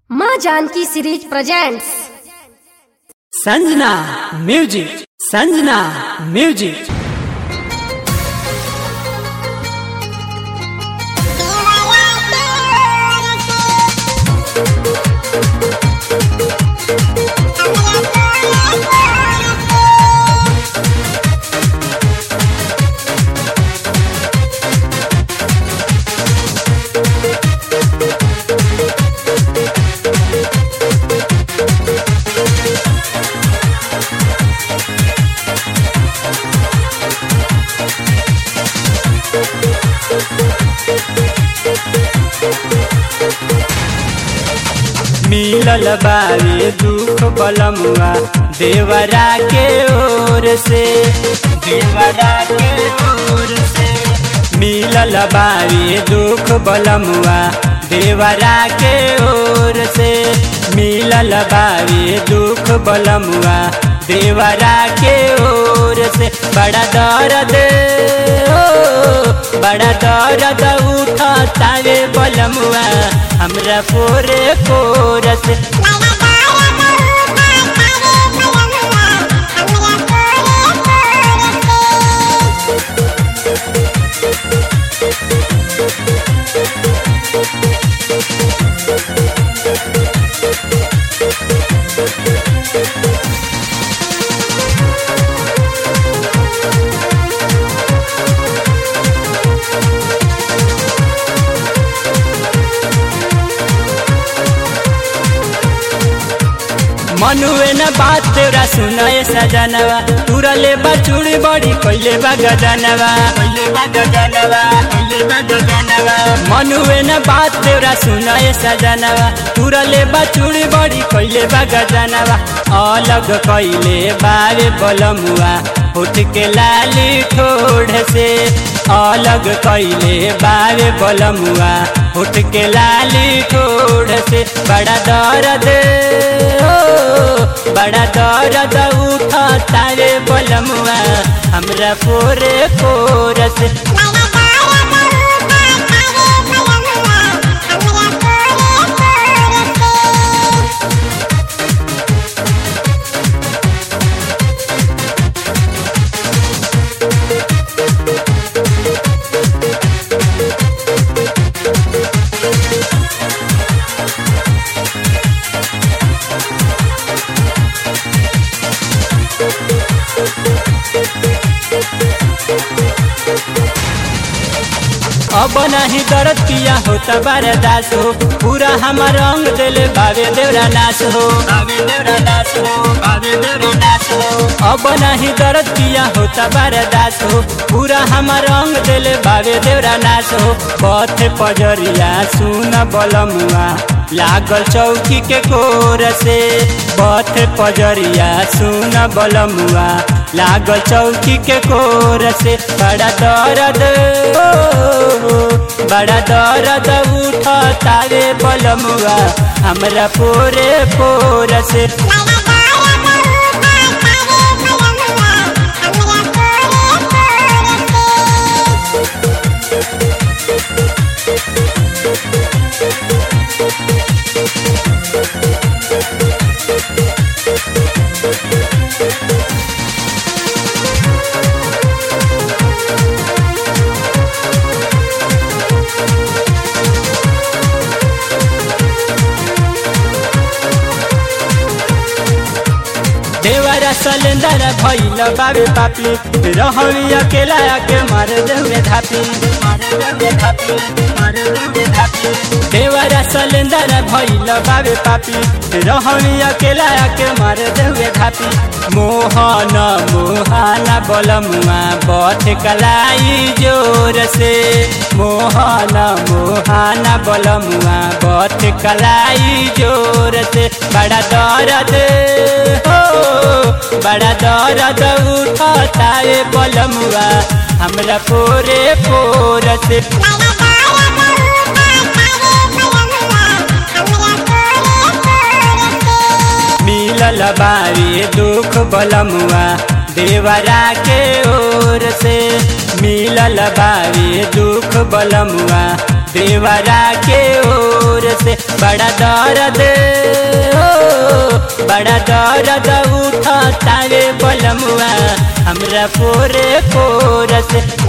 माँ Janaki series presents Sanjana music Sanjana music मिलल बावे दुख बलमुआ देवरा के ओर से देवरा के ओर से मिलल बावे दुख बलमुआ देवरा के ओर से मिलल बावे दुख बलमुआ देवरा के ओर से बड़ा दर्द ओ बड़ा दर्द उठा तावे बलमुआ हमरा पोरे पोरस मनुए न बात तेरा सुनाए सजनवा तुरा ले बचुड़ी बड़ी कोइले बा गजनवा कोइले बा गजनवा कोइले बा गजनवा मनुए न बात तेरा सुनाए सजनवा तुरा ले बचुड़ी बड़ी कोइले बा गजनवा अलग कोइले बारे बलमुआ उठ के लाली ठोड़ से अलग कैले बारे बलमुआ उठ के लाली ठोड़ से बड़ा दर्द ओ बड़ा दर्द उठा तारे बलमुआ हमरा पोरे पोरस अब नहीं दर्द पिया होता बरदास हो पूरा हमार रंग दिल बाबे देवरा नाश हो बाबे देवरा नाश हो बाबे देवरा नाश हो अब नहीं दर्द पिया होता बरदास हो पूरा हमार रंग दिल बाबे देवरा नाश हो पथ पजरिया सुन बलमुआ लागल चौकी के कोर से पथ पजरिया सुन बलमुआ लागल चौकी के कोर से बड़ा दर्द बड़ा दर्द उठ तारे बलमुआ हमरा पोरे पोर से देवरा सलेंदर भैल बाबे पापी रहवी अकेला के मार देवे धापी देवरा सलेंदर भैल बाबे पापी रहवी अकेला के मार देवे धापी मोहन मोहाना बलमुआ बथ कलाई जोर से मोहन मोहाना बलमुआ बथ कलाई जोर से बड़ा दर्द हो बड़ा दर्द उठा तारे बलमुआ हमरा पोरे पोर से मिलल बारी दुख बलमुआ देवरा के ओर से मिलल बारी दुख बलमुआ देवरा के ओर से बड़ा दर्द बड़ा दर्द उठतावे बलमुआ हमरा पोरे पोरस